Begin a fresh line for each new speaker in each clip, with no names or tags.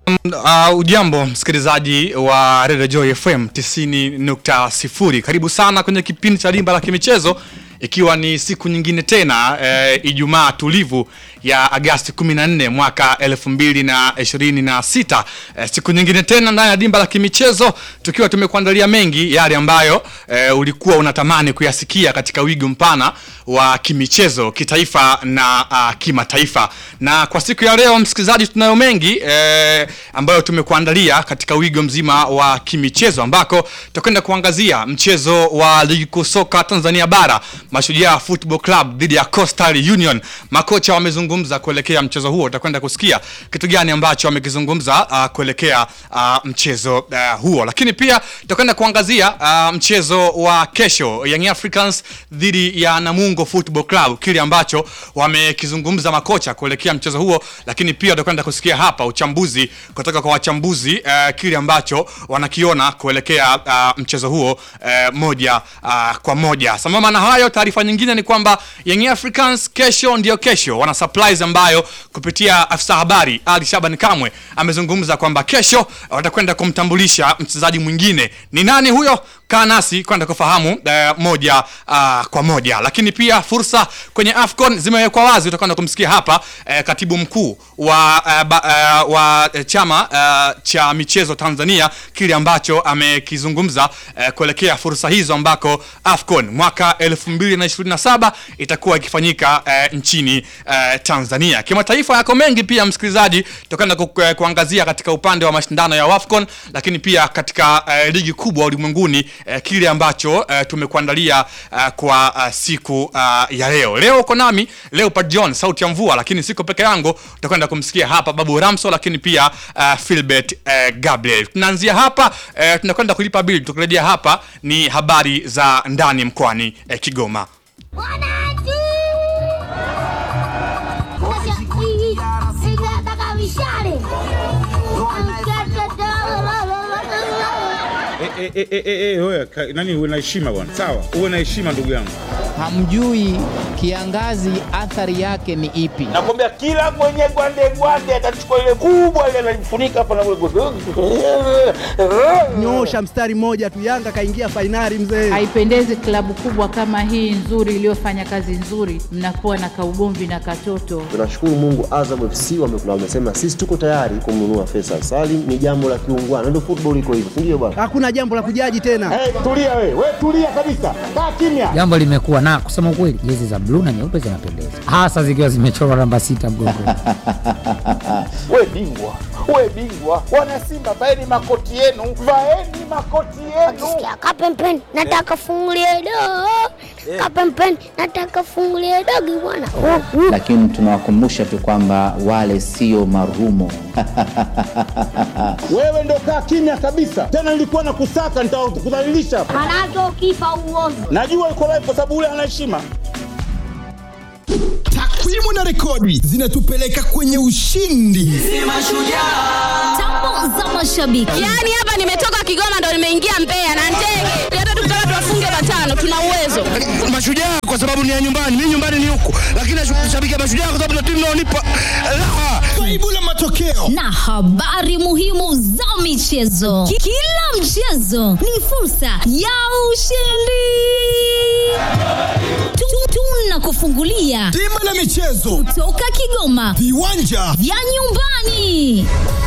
Uh, ujambo msikilizaji wa Radio Joy FM 90.0. Karibu sana kwenye kipindi cha Limba la Kimichezo ikiwa ni siku nyingine tena eh, Ijumaa tulivu ya Agasti 14 mwaka 2026. Eh, siku nyingine tena ndani ya Dimba la Kimichezo tukiwa tumekuandalia mengi yale ambayo eh, ulikuwa unatamani kuyasikia katika wigo mpana wa kimichezo kitaifa na uh, kimataifa. Na kwa siku ya leo msikilizaji, tunayo mengi eh, ambayo tumekuandalia katika wigo mzima wa kimichezo ambako tutakwenda kuangazia mchezo wa ligi kuu soka Tanzania bara Mashujaa Football Club dhidi ya Coastal Union. Makocha wamezungumza kuelekea mchezo huo, utakwenda kusikia kitu gani ambacho wamekizungumza uh, kuelekea uh, mchezo uh, huo, lakini pia tutakwenda kuangazia uh, mchezo wa kesho Young Africans dhidi ya Namungo Football Club, kile ambacho wamekizungumza makocha kuelekea mchezo huo, lakini pia tutakwenda kusikia hapa uchambuzi kutoka kwa wachambuzi uh, kile ambacho wanakiona kuelekea uh, mchezo huo uh, moja uh, kwa moja. Sambamba na hayo, taarifa nyingine ni kwamba Young Africans kesho ndio kesho wana surprise ambayo kupitia afisa habari Ali Shaban Kamwe amezungumza kwamba kesho watakwenda kumtambulisha mchezaji mwingine. Ni nani huyo? Kaa nasi kwenda kufahamu uh, moja uh, kwa moja, lakini pia fursa kwenye AFCON zimewekwa wazi. Utakwenda kumsikia hapa uh, katibu mkuu wa, uh, ba, uh, wa uh, chama uh, cha michezo Tanzania kile ambacho amekizungumza uh, kuelekea fursa hizo ambako AFCON mwaka 2027 itakuwa ikifanyika uh, nchini uh, Tanzania. Kimataifa yako mengi pia msikilizaji, tutakwenda ku, ku, kuangazia katika upande wa mashindano ya AFCON, lakini pia katika uh, ligi kubwa ulimwenguni uh, kile ambacho uh, tumekuandalia uh, kwa uh, siku uh, ya leo. Leo uko nami Leopard John, sauti ya mvua, lakini siko peke yangu, tutakwenda kumsikia hapa Babu Ramso, lakini pia uh, Philbert uh, Gabriel. Tunaanzia hapa uh, tunakwenda kulipa bili, tukirejea hapa ni habari za ndani mkoani uh, Kigoma.
Wananchi! Nataka mishale.
Eh, eh, eh, eh, eh, wewe, ka- nani uwe na heshima bwana, sawa, uwe na heshima ndugu yangu.
hamjui kiangazi athari yake ni ipi.
nakwambia kila mwenye gwande gwande atachukua ile kubwa ile analifunika hapa na
Nyosha mstari mmoja tu, Yanga kaingia fainali mzee.
Haipendezi klabu kubwa kama hii nzuri iliyofanya kazi nzuri, mnakuwa na kaugomvi na katoto.
Tunashukuru Mungu, Azam FC wame- wamesema sisi tuko tayari kumnunua Faisal Salim. Ni jambo la kiungwana, ndio football iko hivyo, si ndio bwana?
Hakuna jambo la kujaji tena.
Hey, tulia we, we tulia kabisa, kaa kimya.
jambo limekuwa na kusema ukweli, jezi za bluu na nyeupe zinapendeza, hasa zikiwa zimechorwa namba sita mgongoni.
We bingwa, we bingwa, wana Simba vaeni makoti yenu, vaeni makoti yenu.
Sikia kapempeni, nataka fungulie do. Kapempeni, nataka fungulie dogi bwana. Oh, oh.
lakini tunawakumbusha tu kwamba wale sio marumo.
Wewe ndo kaa kimya kabisa, tena nilikuwa na kusaka, nitakudhalilisha hapa.
Manake ukifa uozi.
Najua uko live kwa sababu ule ana heshima.
Takwimu na rekodi zinatupeleka kwenye ushindi.
Tambo za mashabiki.
Yaani hapa nimetoka Kigoma ndo nimeingia Mbeya na ndege. Hata tukitaka tuwafunge matano tuna uwezo.
Mashujaa kwa sababu ni ya nyumbani, mimi nyumbani ni huku, lakini nashabikia Mashujaa kwa sababu na timu inaonipa raha. Kaibu la matokeo
na habari muhimu za michezo. Ki- Kila mchezo ni fursa ya ushindi. Tu- Tunakufungulia
Bima la michezo,
toka Kigoma
viwanja
vya nyumbani.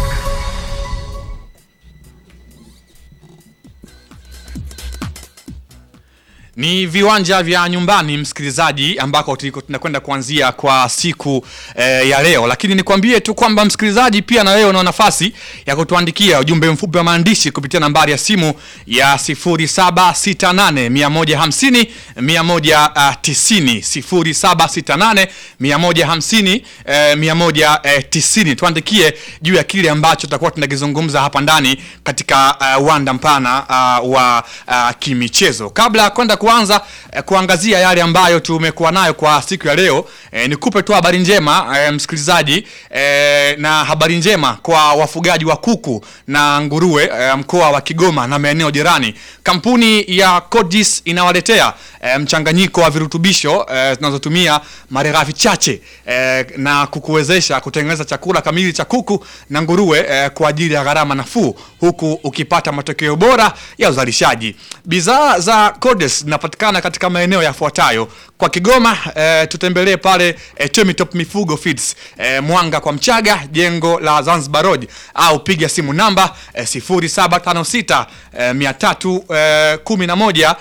Ni viwanja vya nyumbani msikilizaji, ambako tuliko tunakwenda kuanzia kwa siku eh, ya leo, lakini nikwambie tu kwamba msikilizaji, pia na wewe una nafasi ya kutuandikia ujumbe mfupi wa maandishi kupitia nambari ya simu ya 0768 150 190 0768 150 eh, 190. Tuandikie juu ya kile ambacho tutakuwa tunakizungumza hapa ndani katika uh, uwanda mpana uh, wa uh, kimichezo. Kabla ya kwenda kuanza eh, kuangazia yale ambayo tumekuwa nayo kwa siku ya leo eh, nikupe tu habari njema eh, msikilizaji eh, na habari njema kwa wafugaji wa kuku na nguruwe eh, mkoa wa Kigoma na maeneo jirani. Kampuni ya Codis inawaletea eh, mchanganyiko wa virutubisho eh, zinazotumia malighafi chache eh, na kukuwezesha kutengeneza chakula kamili cha kuku na nguruwe eh, kwa ajili ya gharama nafuu huku ukipata matokeo bora ya uzalishaji. Bidhaa za Codis zinapatikana katika maeneo yafuatayo. Kwa Kigoma eh, tutembelee pale eh, Temitop Mifugo Feeds eh, Mwanga kwa Mchaga, jengo la Zanzibar Road, au piga simu namba eh, 0756 eh, 311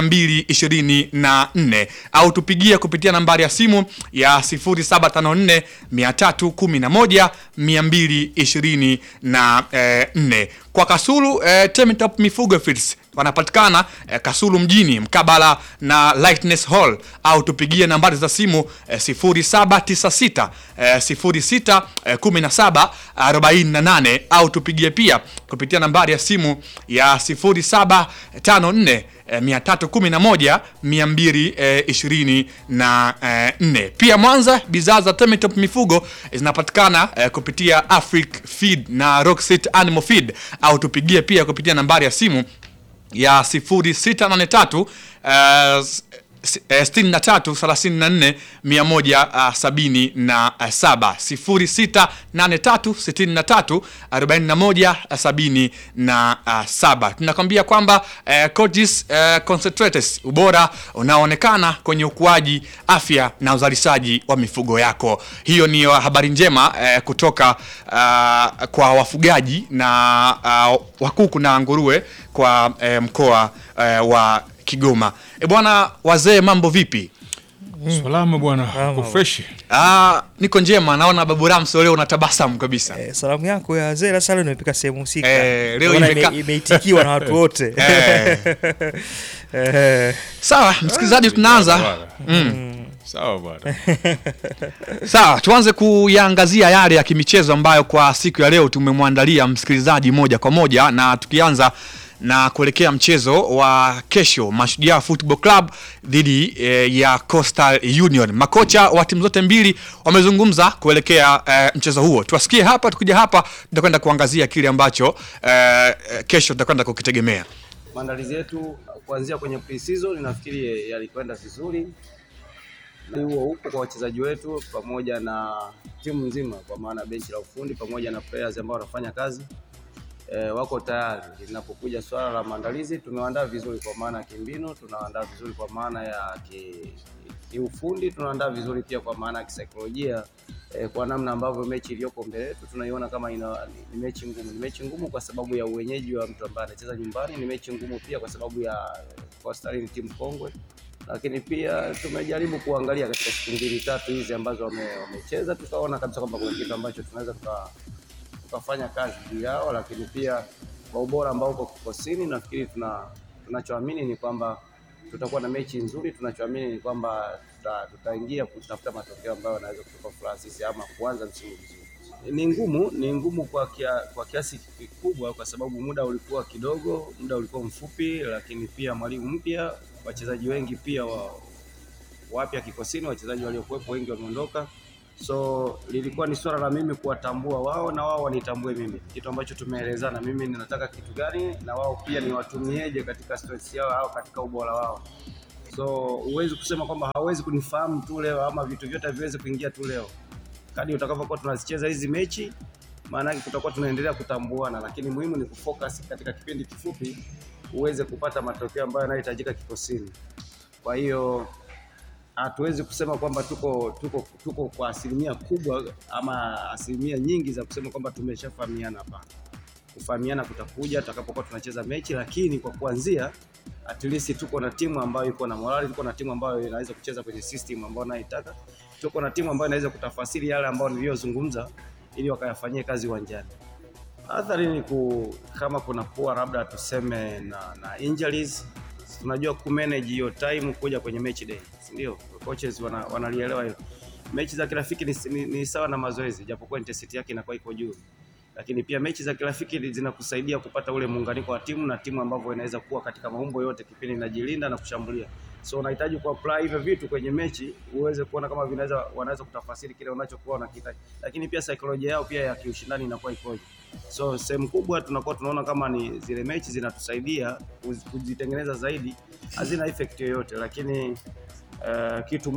224 au tupigie kupitia nambari ya simu ya 0754 311 224 kwa Kasulu eh, Temitop Mifugo Feeds wanapatikana eh, Kasulu mjini mkabala na Lightness Hall au tupigie nambari za simu eh, 0796 eh, 06 eh, 17 48 au tupigie pia kupitia nambari ya simu ya 0754 eh, 311 224 na eh, nne. Pia Mwanza bidhaa za Temitop Mifugo eh, zinapatikana eh, kupitia Afric Feed na Rockset Animal Feed au tupigie pia kupitia nambari ya simu ya 0683 uh, sitini na tatu thelathini na nne mia moja uh, sabini na uh, saba sifuri sita nane tatu sitini na tatu arobaini na moja uh, sabini na uh, saba tunakwambia kwamba uh, Coatis uh, Concentrates ubora unaoonekana kwenye ukuaji afya na uzalishaji wa mifugo yako hiyo ni habari njema uh, kutoka uh, kwa wafugaji na uh, wakuku na nguruwe kwa uh, mkoa uh, wa Kigoma. E bwana, wazee, mambo vipi?
Salama bwana, uko fresh?
Ah, niko njema. Naona Babu Ramso leo unatabasamu kabisa.
Eh, salamu yako ya wazee la sala imefika sehemu husika.
Eh, leo
Naona
imeka-
ime- imeitikiwa na watu wote.
Eh.
Eh.
Sawa, msikilizaji, tunaanza
Bwana.
mm.
Sawa bwana.
Sawa, tuanze kuyaangazia yale ya kimichezo ambayo kwa siku ya leo tumemwandalia msikilizaji moja kwa moja, na tukianza na kuelekea mchezo wa kesho Mashujaa Football Club dhidi eh, ya Coastal Union. Makocha wa timu zote mbili wamezungumza kuelekea eh, mchezo huo. Tuwasikie hapa, tukija hapa tutakwenda kuangazia kile ambacho eh, eh, kesho tutakwenda kukitegemea.
Maandalizi yetu kuanzia kwenye pre-season nafikiri yalikwenda vizuri. Huo upo kwa wachezaji wetu pamoja na timu nzima, kwa maana benchi la ufundi pamoja na players ambao wanafanya kazi e, wako tayari. Linapokuja swala la maandalizi, tumewaandaa vizuri kwa maana ya kimbinu, tunaandaa vizuri kwa maana ya ki, kiufundi, tunaandaa vizuri pia kwa maana ya kisaikolojia e, kwa namna ambavyo mechi iliyoko mbele yetu tunaiona kama ina, ni, ni mechi ngumu. Ni mechi ngumu kwa sababu ya uwenyeji wa mtu ambaye anacheza nyumbani. Ni mechi ngumu pia kwa sababu ya Coastal ni timu kongwe lakini pia tumejaribu kuangalia katika siku mbili tatu hizi ambazo wame- wamecheza, tukaona kabisa kwamba kuna kitu ambacho tunaweza tuka, tukafanya kazi juu yao, lakini pia kwa ubora ambao uko kikosini, nafikiri tuna tunachoamini ni kwamba tutakuwa na mechi nzuri. Tunachoamini ni kwamba tuta, tutaingia kutafuta matokeo ambayo yanaweza kutupa furaha sisi ama kuanza msimu vizuri. Ni ngumu, ni ngumu kwa, kia, kwa kiasi kikubwa kwa sababu muda ulikuwa kidogo, muda ulikuwa mfupi, lakini pia mwalimu mpya, wachezaji wengi pia wa, wapya kikosini, wachezaji waliokuwepo wengi wameondoka, so lilikuwa ni swala la mimi kuwatambua wao na wao wanitambue mimi, kitu ambacho tumeelezana, mimi ninataka kitu gani na wao pia niwatumieje katika strengths yao au katika ubora wao. So huwezi kusema kwamba hawezi kunifahamu tu leo ama vitu vyote haviwezi kuingia tu leo. Kadri utakavyokuwa tunazicheza hizi mechi, maana yake tutakuwa tunaendelea kutambuana, lakini muhimu ni kufocus katika kipindi kifupi uweze kupata matokeo ambayo yanayohitajika kikosini. Kwa hiyo hatuwezi kusema kwamba tuko tuko tuko kwa asilimia kubwa ama asilimia nyingi za kusema kwamba tumeshafahamiana. Hapana, kufahamiana kutakuja tutakapokuwa tunacheza mechi, lakini kwa kuanzia at least tuko na timu ambayo iko na morali, tuko na timu ambayo inaweza kucheza kwenye system ambayo naitaka, tuko na timu ambayo inaweza kutafasiri yale ambayo niliyozungumza ili wakayafanyie kazi uwanjani. Athari ni ku, kama kuna kuwa labda tuseme na, na injuries tunajua ku manage hiyo time kuja kwenye match day, si ndio? Coaches wana, wanalielewa hilo. Mechi za kirafiki ni, ni, ni sawa na mazoezi, japokuwa intensity yake inakuwa iko juu. lakini pia mechi za kirafiki zinakusaidia kupata ule muunganiko wa timu na timu ambavyo inaweza kuwa katika maumbo yote kipindi inajilinda na kushambulia. So unahitaji ku apply hivyo vitu kwenye mechi uweze kuona kama vinaweza wanaweza kutafasiri kile unachokuwa unakihitaji, lakini pia saikolojia yao pia ya kiushindani inakuwa ikoje. So sehemu kubwa tunakuwa tunaona kama ni zile mechi zinatusaidia kuz- kuzitengeneza zaidi, hazina effect yoyote, lakini uh, kitu